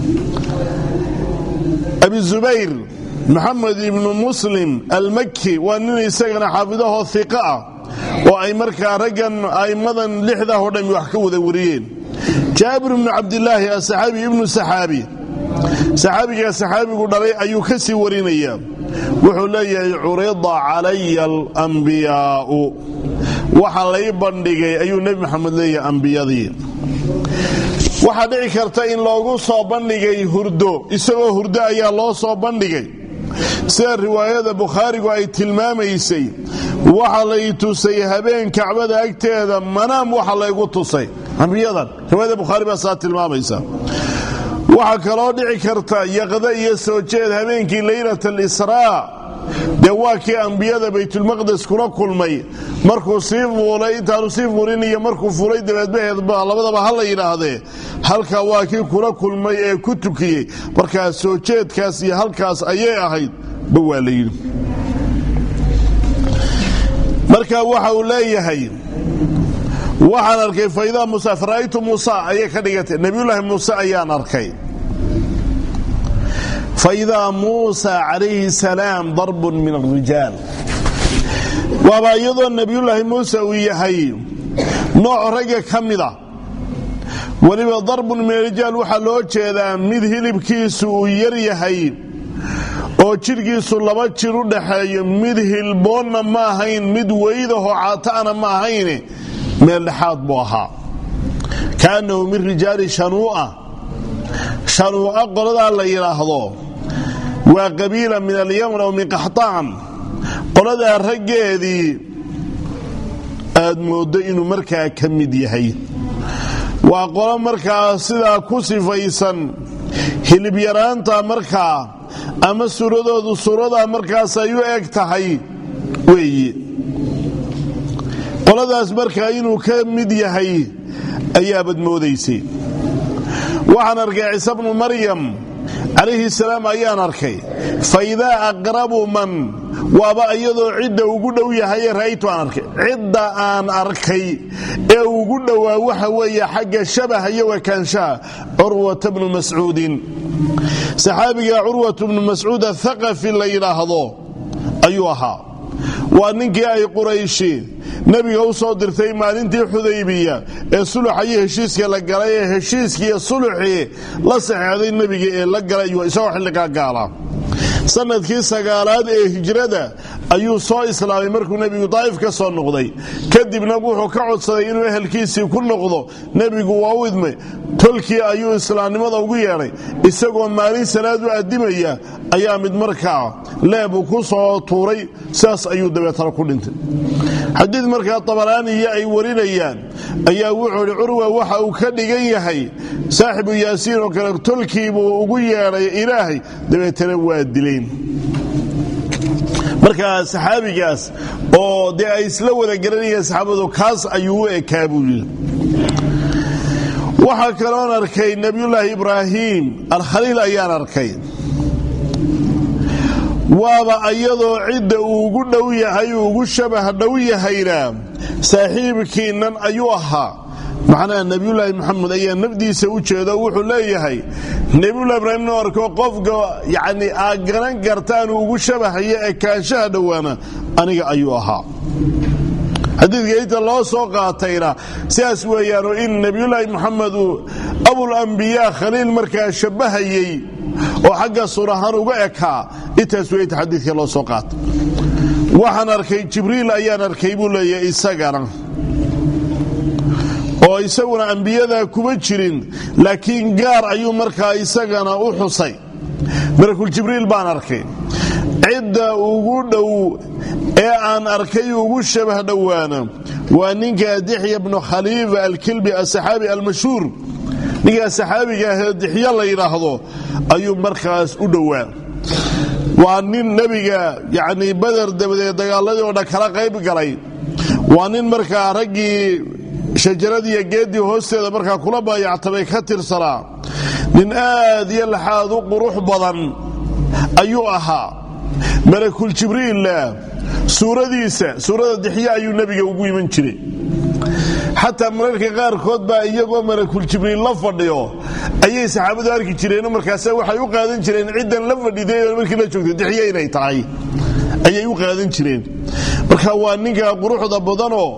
abi zubayr maxamed ibnu muslim almaki waa nin isagana xaafidahoo iqa ah oo ay markaa raggan a'immadan lixdah oo dhammi wax ka wada wariyeen jaabir ibnu cabdilaahi asaxaabi ibnu saxaabi saxaabigaa saxaabigu dhalay ayuu ka sii warinayaa wuxuu leeyahay curida calaya alambiyaa'u waxa lay bandhigay ayuu nebi maxamed leeyahay ambiyadii waxaa dhici karta in loogu soo bandhigay hurdo isagoo hurdo ayaa loo soo bandhigay sida riwaayada bukhaarigu ay tilmaamaysay waxa lay tusay habeen kacbada agteeda manaam waxa laygu tusay ambiyadan riwaayada bukhaari baa saa tilmaamaysa waxaa kaloo dhici karta yaqda iyo soo jeed habeenkii laylat alisraa dee waa kii ambiyada baytulmaqdes kula kulmay markuu sii fuulay intaanu sii fuulin iyo markuu fuulay dabeedbaheedba labadaba ha la yidhaahdee halkaa waa kii kula kulmay ee ku tukiyey markaa soo jeedkaas iyo halkaas ayay ahayd ba waa la yidhi marka waxa uu leeyahay waxaan arkay faidaa musa fara'aytu muusa ayay ka dhigatay nebiyullaahi muuse ayaan arkay faidaa muusa calayhi salaam darbun min arijaal waaba iyadoo nebiyullaahi muuse uu yahay nooc ragga ka mida weliba darbun min arijaal waxaa loo jeedaa mid hilibkiisu uu yar yahay oo jidhkiisu laba jir u dhaxeeyo mid hilboonna ma ahayn mid weydahoo caata'ana ma ahayne meel dhexaad buu ahaa kaannahu min rijaali shanuu'a shanuu'a qoladaa la yidhaahdo waa qabiila min alyamn aw min qaxtaan qoladaa raggeedii aad mooddo inuu markaa ka mid yahay waa qolo markaa sidaa ku sifaysan hilibyaraanta markaa ama suuradoodu suuradaa markaas ay u eg tahay weeye qoladaas markaa inuu ka mid yahay ayaabad moodaysay waxaan arkay ciise bnu maryam calayhi salaam ayaan arkay fa idaa aqrabu man waaba iyadoo cidda ugu dhow yahaye ra'aytu aan arkay cidda aan arkay ee ugu dhowaa waxa weeye xagga shabaha iyo wakaanshaha curwata bnu mascuudin saxaabiga curwat bnu mascuud athaqafi la yidhaahdo ayuu ahaa waa ninkii ay qurayshi nebiga u soo dirtay maalintii xudaybiya ee suluxa iyo heshiiska la galay ee heshiiskiiyo suluxii la saxeexday nebiga ee la galay isagoo xilligaa gaala sanadkii sagaalaad ee hijrada ayuu soo islaamay markuu nebigu daa'if ka soo noqday kadibna wuxuu ka codsaday inuu ehelkiisii ku noqdo nebigu waa u idmay tolkii ayuu islaamnimada ugu yeedhay isagoo maalin salaad u addimaya ayaa mid markaa leebu ku soo tuuray sidaas ayuu dabeetana ku dhintay xadiid markaa tabaraaniya ay warinayaan ayaa wuxuu idhi curwa waxa uu ka dhigan yahay saaxibu yaasiin oo kale tolkiibuu ugu yeedhay ilaahay dabeetana waa dileen markaa saxaabigaas oo dee ay isla wada garanayeen saxaabadu kaas ayuu u ekaa buu yidhi waxaa kaloon arkay nebiyullaahi ibraahim alkhaliil ayaan arkay waaba iyadoo cidda uu ugu dhow yahay uu ugu shabah dhow yahayna saaxiibkiinnan ayuu ahaa macnaha nebiyullaahi maxamed ayaa nafdiisa u jeedo wuxuu leeyahay nebiyullahi ibraahim inuu arko qofka yacni aad garan kartaan ugu shabahayo ee kaanshaha dhowaana aniga ayuu ahaa xadiidka inta loo soo qaatayna sidaas weeyaanoo in nebiyullaahi moxamed uu abulambiyaa khaliil markaa shabbahayey oo xagga suur ahaan uga ekaa intaas weyta xadiidka loo soo qaatay waxaan arkay jibriil ayaan arkay buu leeyahay isagana oo isaguna ambiyadaa kuma jirin laakiin gaar ayuu markaa isagana u xusay malakul jibriil baan arkay cidda ugu dhow ee aan arkay ugu shabah dhowaana waa ninka dixya bnu khaliifa alkilbi asaxaabi almashhuur ninkaa saxaabiga ahee dixyo la yidhaahdo ayuu markaas u dhowaa waa nin nebiga yacnii bader dabadeed dagaaladii oo dhan kala qayb galay waa nin markaa raggii shajaradiiyo geeddii hoosteeda markaa kula baayactamay ka tirsanaa nin aad iyo laxaad u qurux badan ayuu ahaa malakul jibriilla suuradiisa suurada dixyo ayuu nebiga ugu iman jiray xataa mararka qaarkood baa iyagoo malakul jibriil la fadhiyo ayay saxaabadu arki jireenoo markaase waxay u qaadan jireen ciddan la fadhiday markii la joogtay dixyo inay tahay ayay u qaadan jireen marka waa ninka quruxda badanoo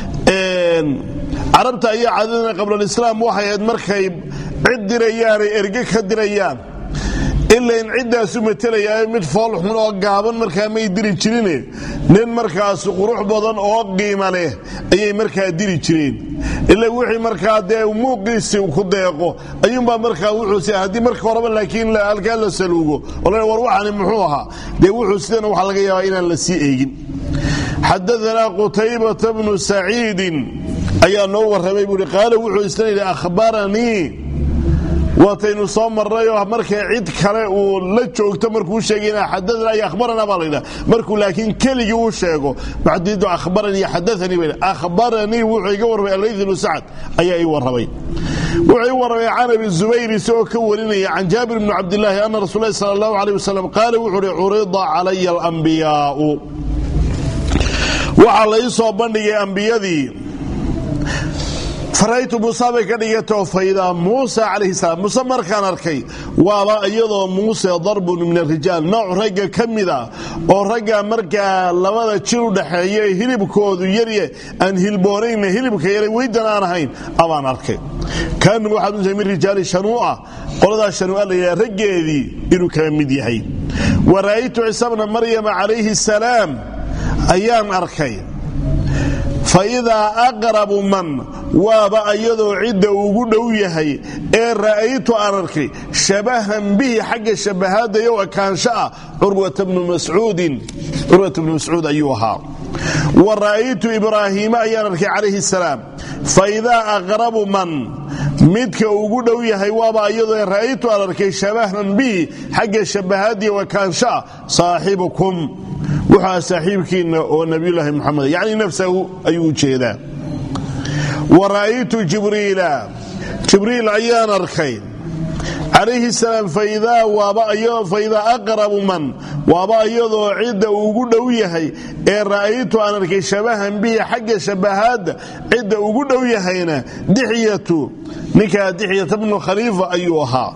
carabta ayaa cadadana qablalislaam waxay ahayd markay cid dirayaanay erge ka dirayaan ilain ciddaasu matelayaa mid foolxun oo gaaban markaa may diri jirine nin markaas qurux badan oo qiima leh ayay markaa diri jireen ila wixii markaa dee muuqiisi ku deeqo ayuunbaa markaa wuxuus haddii marka horeba laakiin halkaa la saluugo oo la war waxani muxuu ahaa dee wuxuu sidana waxaa laga yaabaa inaan la sii eegin xadaanaa qutaybata bnu saciidin ayaa noo warramay buuhi qaala wuxuu isna yidhi akhbaranii waataynu soo marnayoo markay cid kale uu la joogto markuu sheegayna xadaana iyo akhbarana baa laydhaha markuu laakiin keligii uu sheego maxdiidu akhbaranii xadaanii ba akhbaranii wuxuu iga warramay allayth ibnu sacad ayaa ii warramay wuxuu ii warramay can abi zubayr isagoo ka warinaya can jaabir bni cabdillaahi ana rasul lahi sala allahu aleyh wasalam qaala wuxuu uhi curida calaya alambiyaau waxaa la ii soo bandhigay ambiyadii faraytu muuse bay ka dhigatoo faydaa muusa calayhi salaam muuse markaan arkay waaba iyadoo muuse darbun min arijaal nooc ragga ka mida oo ragga markaa labada jir u dhaxeeya ee hilibkoodu yarye aan hilboonayna hilibka yara weydan aan ahayn abaan arkay kaanum waxaad unsa min rijaali shanuu'a qoladaa shanuu'a la yidhaha raggeedii inuu kala mid yahay wa ra'aytu ciisa bna maryama calayhi salaam ayaan arkay fa idaa aqrabu man waaba iyadoo cidda ugu dhow yahay ee ra'aytu aan arkay shabahan bihi xagga shabahaadayow ekaansho ah curwata bnu mascuudin curwata bnu mascuud ayuu ahaa wa ra'aytu ibraahiima ayaan arkay calayhi salaam fa idaa aqrabu man midka ugu dhow yahay waaba iyadoo ra'aytu aan arkay shabahan bihi xagga shabahaadiyo ekaansho ah saaxibukum wuxua saaxiibkiinna oo nabiyulaahi muxamed yacni nafsahu ayuu u jeedaa wa ra'aytu jibriila jibriil ayaan arkay calayhi salaam faidaa faidaa aqrabu man waaba iyadoo cidda ugu dhow yahay ee ra'aytu aan arkay shabahan bihi xagga shabahaadda cidda ugu dhow yahayna dixyatu ninkaa dixyata bnu khaliifa ayuu ahaa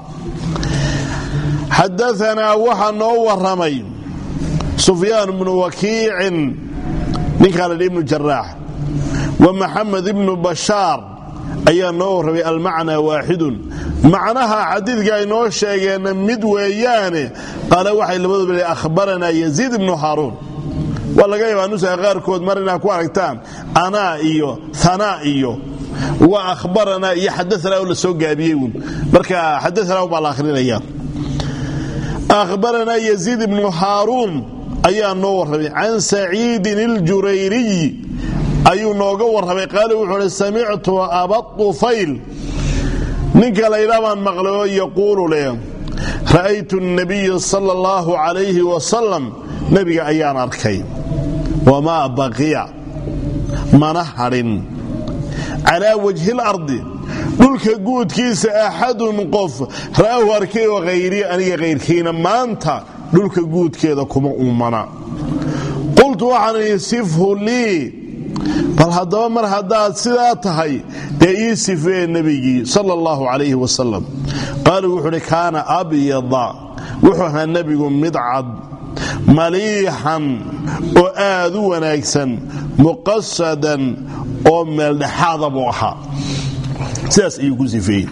xadaanaa waxaa noo waramay sufyaan bnu wakiicin ninkaa la dhi ibnu jaraax wa maxamed ibnu bashaar ayaa noo warramay almacnaa waaxidun macnaha xadiidka ay noo sheegeenna mid weeyaane qaale waxay labaduba le ahbaranaa yaziid ibnu haaruun waa laga yaabaa nusaha qaarkood mar inaad ku aragtaan anaa iyo hanaa iyo wa ahbaranaa iyo xadaanaa oo la soo gaabiyey uun marka xadaanaa baa la akhrinaya ahbaranaa yaziid ibnu haaruun ayaa noo warramay can saciidin iljurayriy ayuu nooga warramay qaale wuxuu uhi samictu abadufayl ninka laydhaa baan maqlay oo yaquulu leh ra'aytu nabiya sala allahu calayhi wasalam nebiga ayaan arkay wamaa baqiya mana hadhin calaa wajhi lardi dhulka guudkiisa axadun qof ra'ahu arkay oo hayrii aniga kayrkiina maanta dhulka guudkeeda kuma ummana qultu waxaan idhi sifhu lii bal haddaba mar haddaad sidaa tahay dee ii sifee nebigii sala allahu calayhi wasalam qaala wuxuu uhi kaana abyada wuxuu ahaa nebigu mid cad maliixan oo aad u wanaagsan muqasadan oo meeldhexaada buu ahaa sidaas ayuu ku sifeeyey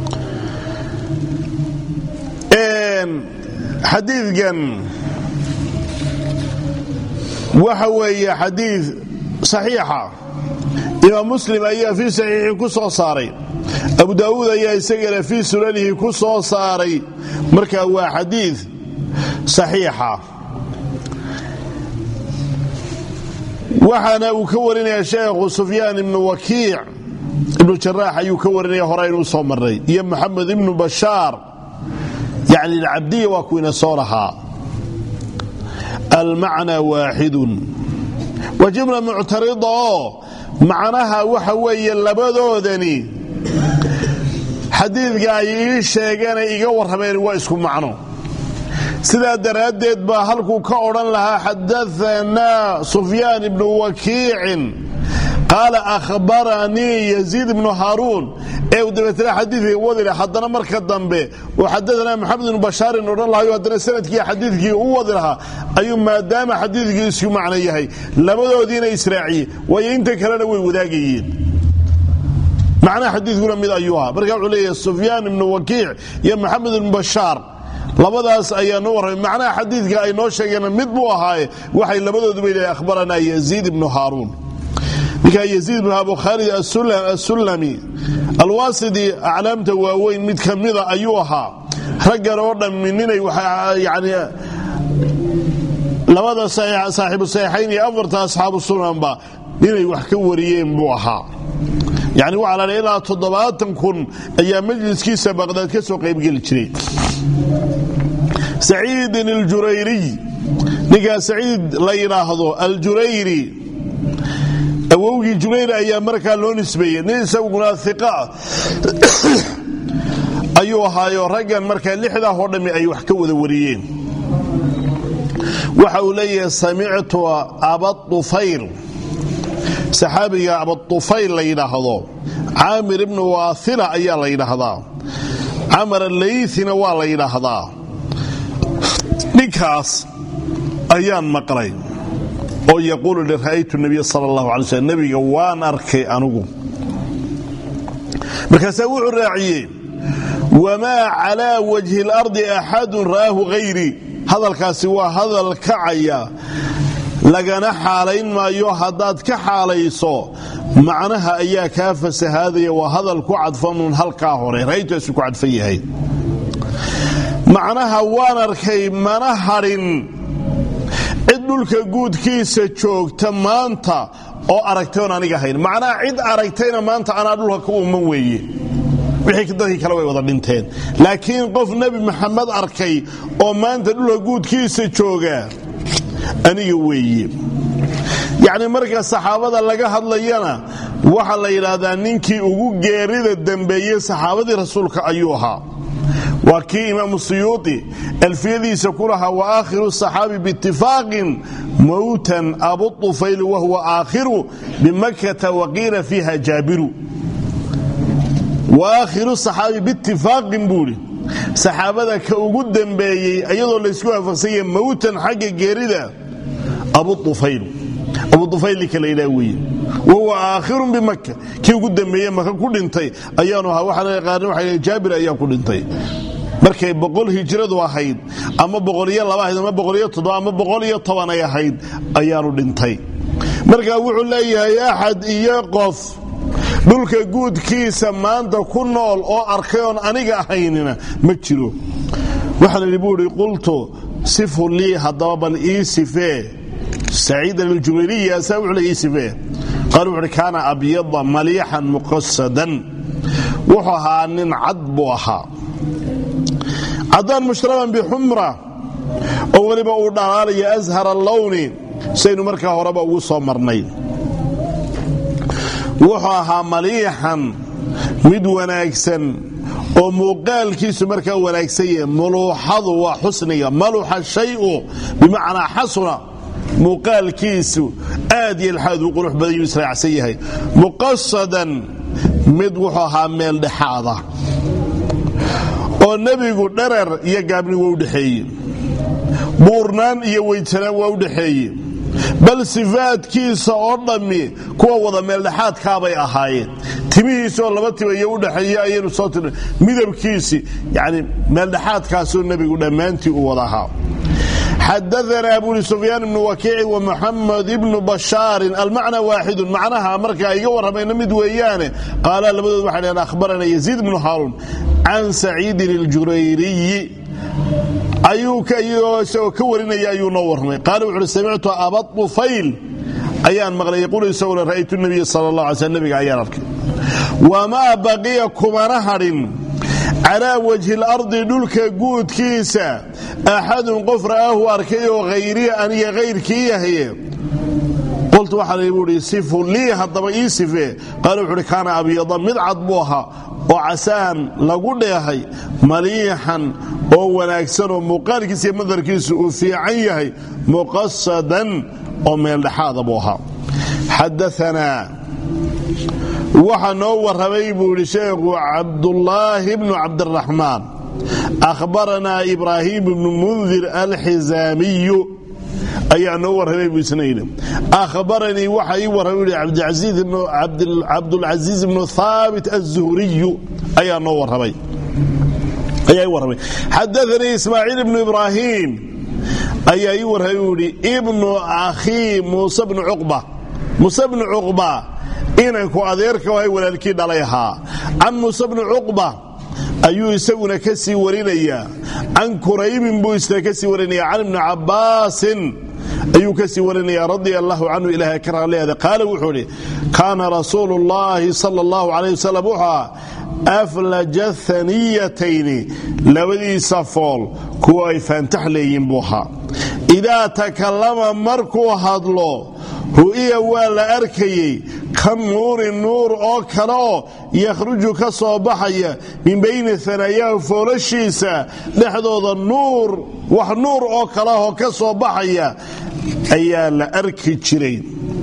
xadiidkan waxa weeye xadiid saxiixa imaam muslim ayaa fii saxiixii ku soo saaray abu daawuud ayaa isagana fii sunanihi ku soo saaray marka waa xadiid saxiixa waxaana uu ka warinaya sheekhu sufyaan ibnu wakiic ibnu jaraax ayuu ka warinaya hore inuu soo marnay iyo moxamed ibnu bashaar yacni alcabdiya waa kuwiina soo lahaa almacnaa waaxidun waa jumla muctarida oo macnaha waxa weeye labadoodani xadiidka ay ii sheegeenay iga warrameen waa isku macno sidaa daraaddeed baa halkuu ka odhan lahaa xadaanaa sufyaan ibnu wakiicin qaala ahbaranii yaziid ibnu haaruun ee uu dabeetna xadiidka wadila haddana marka dambe uu xadaanaa maxamed ibnu bashaarin odhan lahayo haddana sanadkii xadiidkii u wadi lahaa ayuu maadaama xadiidkii isku macno yahay labadoodiina israaciye waayo inta kalena way wadaagayeen macnaha xadiidkuna mid ayuu ahaa marka wuxuu leeyahay sufyaan ibnu wakiic iyo maxamed ibnu bashaar labadaas ayaa noo warramay macnaha xadiidka ay noo sheegeen mid buu ahaaye waxay labadooduba leeyahay akhbaranaa yaziid ibnu haaruun ninkaa yaziid ibnu abu khaalid assullami alwaasidi aclaamta waaweyn mid ka mida ayuu ahaa raggan oo dhammi ninay yani labada saaxiibu saxiixayn iyo afarta asxaabu sunanba inay wax ka wariyeen buu ahaa yani waxaa la ilaa toddobaatan kun ayaa majliskiisa baqdaad ka soo qaybgeli jiray saciidin aljurayriy ninkaa saciid la yidhaahdo aljurayri awowgii jurayr ayaa markaa loo nisbeeyey nin isaguna iqa ayuu ahaayo raggan markaa lixdaah oo dhammi ay wax ka wada wariyeen waxa uu leeyahay samictu abadufayl saxaabiga abadufayl la yidhaahdo caamir ibnu waaila ayaa la yidhaahdaa camar alaythina waa la yidhaahdaa ninkaas ayaan maqlay oo yaquulu li ra'aytu nabiya sala allahu alay slm nebiga waan arkay anugu markaasaa wuxuu raaciyey wamaa calaa wajhi اlardi axadun ra'aahu hayrii hadalkaasi waa hadal kacaya lagana xaalayn maayo haddaad ka xaalayso macnaha ayaa kaa fasahaadaya waa hadal ku cadfanun halkaa hore ra'aytuasu ku cadfan yahay macnaha waan arkay mana hadhin cid dhulka guudkiisa joogta maanta oo aragtay oon aniga ahayn macnaha cid aragtayna maanta anaa dhulka ka umman weeye wixii dadkii kale way wada dhinteen laakiin qof nebi maxamed arkay oo maanta dhulka guudkiisa jooga aniga weeye yacni marka saxaabada laga hadlayana waxaa la yidhaahdaa ninkii ugu geerida dambeeyey saxaabadii rasuulka ayuu ahaa waa kii imaamu suyuuti alfiyadiisa ku lahaa wa aakhiru saxaabi biitifaaqin mowtan abu ufayl wahuwa aakhiru bimakkata waqiila fiiha jaabiru wa aakhiru saxaabi biitifaaqin buuhi saxaabada ka ugu dambeeyey iyadoo laysku waafaqsanya mowtan xagga geerida abu ufayl abu ufaylika la yidhaha weeye wahuwa aakhirun bimaka kii ugu dambeeye maka ku dhintay ayaanu ahaa waxaana qaarna waxay jaabir ayaa ku dhintay markay boqol hijradu ahayd ama boqoliyo laba ahayd ama boqoliyo toddoba ama boqol iyo toban ay ahayd ayaanu dhintay marka wuxuu leeyahay axad iyo qof dhulka guudkiisa maanta ku nool oo arkay oon aniga ahaynina ma jiro waxaan idhi buu idhi qultu sifu lii haddaba bal ii sifee saciidan aljubayriyi asaa wuxuu le ii sifee qaal wuxu uhi kaana abyada maliixan muqasadan wuxuu ahaa nin cad buu ahaa caddaan mushraban bixumra oo weliba uu dhalaalayo ashara allowni saynu markaa horeba ugu soo marnay wuxuu ahaa maliixan mid wanaagsan oo muuqaalkiisu markaa wanaagsan yahe muluuxadu waa xusniga maluxa shayu bimacnaa xasuna muuqaalkiisu aad iyo laxaad u qurux badan yuu israacsan yahay muqasadan mid wuxuu ahaa meel dhexaada oo nebigu dharar iyo gaabni waa u dhexeeye buurnaan iyo weydsanaan waa u dhexeeye bal sifaadkiisa oo dhammi kuwa wada meeldhexaadkaabay ahaayeen timihiisaoo laba timayo u dhexeeye ayaynu soo tirna midabkiisii yani meeldhexaadkaasoo nebigu dhammaantii u wada ahaa xadaanaa abuli sufyaan ibnu wakiici wa muxamed ibnu bashaarin almacna waaxidun macnaha markaa iga warramayna mid weeyaane qaala labadood waxay dhaheen ahbarana yaziid ibnu haaruun can saciidin iljurayriyi ayuu isagoo ka warinaya ayuu noo warramay qaala wuxuuhi samictu aba ufayl ayaan maqlay yaquulu isagoo ra'aytu nabiya sala allah alay sl nabiga ayaan arkay wamaa baqiya kumana hadhin calaa wajhi lardi dhulka guudkiisa axadun qof ra'aahu arkay oo hayrii aniga hayrkii yahaye qultu waxaan buuhi sifu lii haddaba ii sifee qaala wuxuuhi kaana abyada mid cad buu ahaa oo casaan lagu dheehay maliixan oo wanaagsan oo muuqaalkiisa iyo madarkiisu uu fiican yahay muqasadan oo meeldhexaada buu ahaa xadaanaa waxaa noo warramay buu yidhi sheekhu cabdullaahi bnu cabdiraxmaan akhbaranaa ibraahim ibnu mundir alxizaamiyu ayaa noo warramay buu isna yidhi akhbaranii waxa ii warramay cabdulcasiis ibnu haabit azuhriyu ayaa noo warramay ayaa ii warramay xadaanii ismaaciil ibnu ibraahim ayaa ii warramay buu yidhi ibnu akhii muuse bnu cuqba muuse bnu cuqba inanku adeerka ahay walaalkii dhalay ahaa can muuse bni cuqba ayuu isaguna ka sii warinayaa can kuraybin buu isna ka sii warinaya can ibni cabbaasin ayuu ka sii warinaya radia allahu canhu ilahay ka raaleeda qaala wuxuu idhi kaana rasuulu llaahi sala allahu calayh wasalam wuxuu aha aflaja haniyatayni labadiisa fool kuwa ay faantax leeyiin buu ahaa idaa takallama markuu hadlo ru'iya waa la arkayey ka nuuri nuur oo kale oo yakhruju ka soo baxaya min bayni hanayaahu foolashiisa dhexdooda nuur wax nuur oo kaleahoo ka soo baxaya ayaa la arki jiray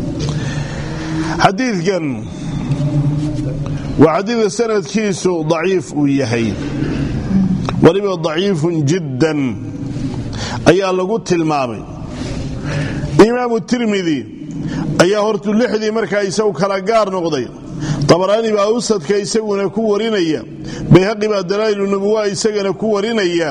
xadiidkan waa xadiidka sanadkiisu daciif uu yahay weliba daciifun jiddan ayaa lagu tilmaamay imaamu tirmidi ayaa hortu lixdii markaa isagu kala gaar noqday dabaraani baa awsadka isaguna ku warinaya bayhaqi baa dalaa'ilu nubuwa isagana ku warinaya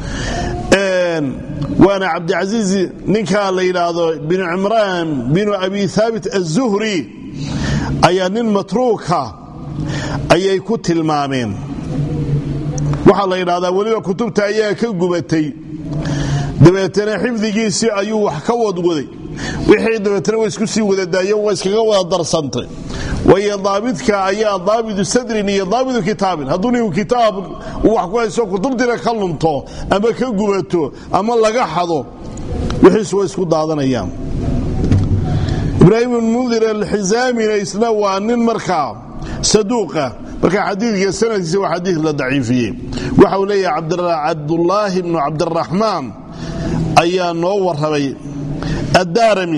waana cabdicasiis ninkaa la yidhaahdo binu cimraan binu abi haabit azuhri ayaa nin matruuka ayay ku tilmaameen waxaa la yidhahdaa weliba kutubta ayaa ka gubatay dabeetana xifdigiisii ayuu wax ka wadwaday wixii dabeetana wa isku sii wadadaayo waa iskaga wada darsantay waayo daabidka ayaa daabidu sadrin iyo daabidu kitaabin hadduu ninku kitaab uu wax ku hayso kutubtiina ka lunto ama ka gubato ama laga xado wixiisu way isku daadanayaan ibraahim ibn mundir alxizaamina isna waa nin markaa saduuqa marka xadiidka sanadkiisa waa xadiid la daciifiyey waxa uu leeyahay cabdulaahi bnu cabdiraxmaan ayaa noo warramay addaarami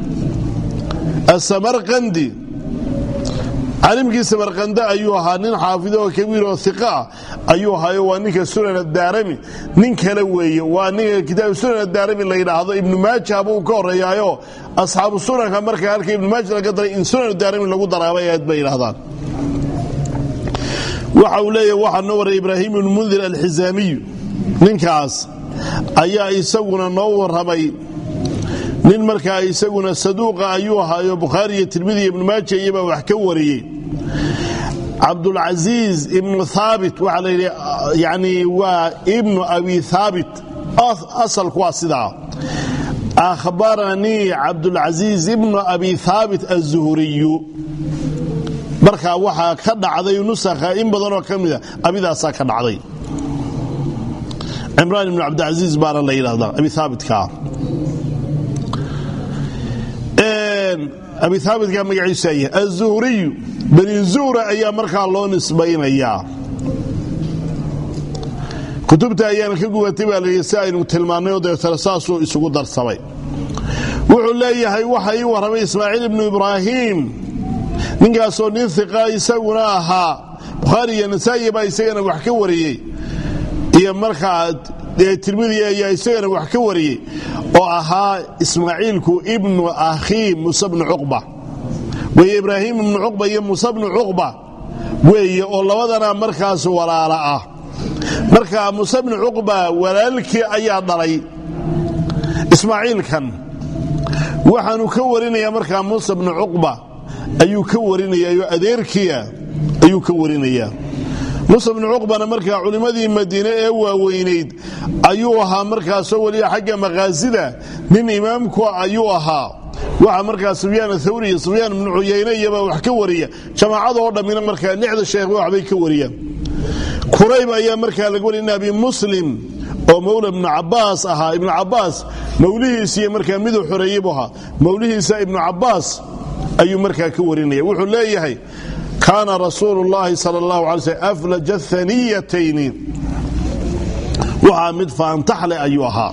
asamarqandi calimkii samarqande ayuu ahaa nin xaafido oo kabiir oo iqa ah ayuu ahaayo waa ninka sunan addaarami nin kale weeye waa ninka kitaab sunan addaarami la yidhaahdo ibnu maaja buu ka horreeyaayo asxaabu sunanka marka halka ibnu maaja laga daray in sunan addaarami lagu daraabay aad bay yidhahdaan waxa uu leeyahy waxaa noo warray ibraahim ibnu mundir alxizaamiyu ninkaas ayaa isaguna noo warramay nin markaa isaguna saduuqa ayuu ahaayo bukhaari iyo tirmidi iyo ibnu maaja iyobaa wax ka wariyey cabdulcasiis ibnu haabit waxaa la yidhi yani waa ibnu abi haabit asalku waa sidaa akhbaranii cabdulcasiis ibnu abi haabit azuhuriyu markaa waxaa ka dhacday nusakha in badanoo ka mida abidaasaa ka dhacday cimraan ibnu cabdilcasiis baana la yidhahdaa abi haabitka abi haabitka magaciisu ay azuhriyu bani zuhra ayaa markaa loo nisbaynayaa kutubta ayaana ka gubatay baa layidhi si aynu tilmaannay oo deetana saasuu isugu darsamay wuxuu leeyahay waxa ii warramay ismaaciil ibnu ibraahim ninkaasoo nin hiqa isaguna ahaa bukhaari iyo nasaa'i baa isagana wax ka wariyey iyo markaa tirmidi ayaa isagana wax ka wariyey oo ahaa ismaaciilku ibnu akhii muuse bnu cuqba weeye ibraahim ibnu cuqba iyo muuse bnu cuqba weeye oo labadana markaas walaala ah marka muuse bnu cuqba walaalkii ayaa dhalay ismaaciilkan waxaanu ka warinaya markaa muuse bnu cuqba ayuu ka warinayao adeerkiia ayuu ka warinaya muuse bnu cuqbana markaa culimmadii madiine ee waaweynayd ayuu ahaa markaasoo weliba xagga maqaasida nin imaamku ayuu ahaa waxa markaa sufyaan athawri iyo sufyaan ibnu cuyayne iyobaa wax ka wariya jamaacadoo dhammina markaa lixda sheekh waxbay ka wariyaan kurayb ayaa markaa laga wariya in abi muslim oo mawla ibnu cabaas ahaa ibnu cabaas mawlihiisiiyo markaa miduu xoreeyey buu ahaa mawlihiisa ibnu cabaas ayuu markaa ka warinaya wuxuu leeyahay kaana rasuulu llaahi sal allahu alay slm aflaja haniyatayni waxaa mid faantaxleh ayuu ahaa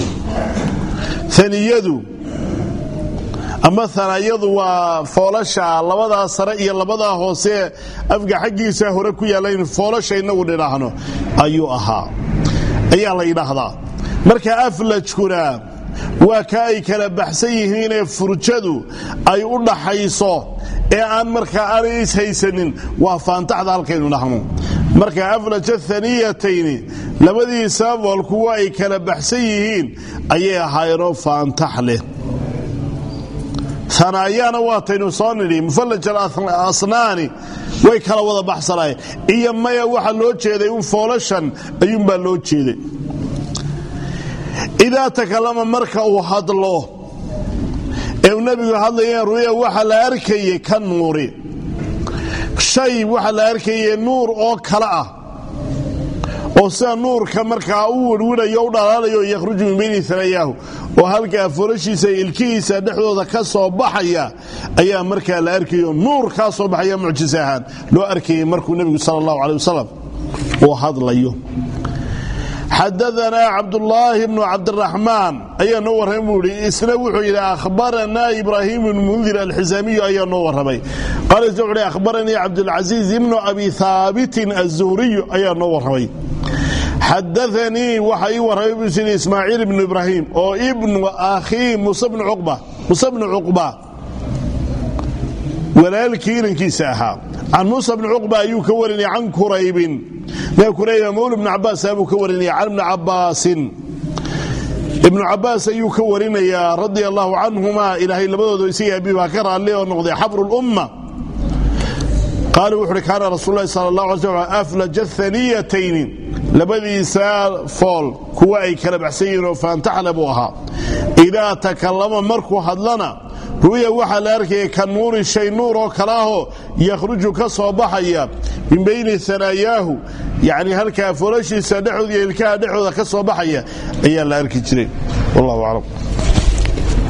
aniyadu ama hanayadu waa foolasha labadaa sare iyo labadaa hoose afga xaggiisa hore ku yaalayn foolasha inagu dhidhaahno ayuu ahaa ayaa la yidhaahdaa marka aflajkuna waa ka ay kala baxsan yihiinee furjadu ay u dhaxayso ee aan markaa aanay ishaysanin waa faantaxda halkaynu dhahno marka aflaja haniyatayni labadiisa fool kuwa ay kala baxsan yihiin ayay ahaayeenoo faantax leh anaayaana waataynu soo nidhi mufallaj alasnaani way kala wada baxsanaayeen iyo maya waxa loo jeeday un foolashan ayuunbaa loo jeeday idaa takalama marka uu hadlo ee uu nebigu hadlaya ruya waxa la arkayey ka nuuri shay waxa la arkayey nuur oo kale ah oo sida nuurka markaa u wirwidhayo u dhalaalayo yakhruju min bayni hanayaahu oo halkaa foolashiisa ilkihiisa dhexdooda ka soo baxaya ayaa markaa la arkayo nuur kaa soo baxaya mucjis ahaan loo arkayey markuu nebigu sal allahu aleh wasalam uu hadlayo xadaanaa cabdulaahi bnu cabdiraxmaan ayaa noo warramay buu ihi isna wuxuu yidhi ahbaranaa ibraahim bnu mundir alxisaamiyu ayaa noo warramay qaala isna wuxu hi ahbaranii cabdulcasiiz ibnu abi haabitin azuhriyu ayaa noo warramay xadaanii waxa ii warramay buu yidhi ismaaciil ibnu ibraahim oo ibnu akhii muuse bnu cuqba walaalkii inankiisa ahaa can muusa bni cuqba ayuu ka warinaya can kuraybin kurayba mawla ibnu cabaas buu ka warinaya can ibni cabaasin ibnu cabaas ayuu ka warinayaa radia allahu canhuma ilaahay labadooda isaga abi baa ka raalli oo noqday xabru lumma qaala wuxu uhi kaana rasul lahi sal allah alay slam aflaja haniyatayni labadiisa fool kuwa ay kala baxsan yihiin oo faantaxle buu ahaa idaa takallama markuu hadlana ru'ya waxaa la arkaya ka nuuri shay nuur oo kale ahoo yakhruju ka soo baxaya min bayni hanaayaahu yacni halkaa foolashiisa dhexooda iyo ilkaha dhexooda ka soo baxaya ayaa la arki jiray wallahu aclam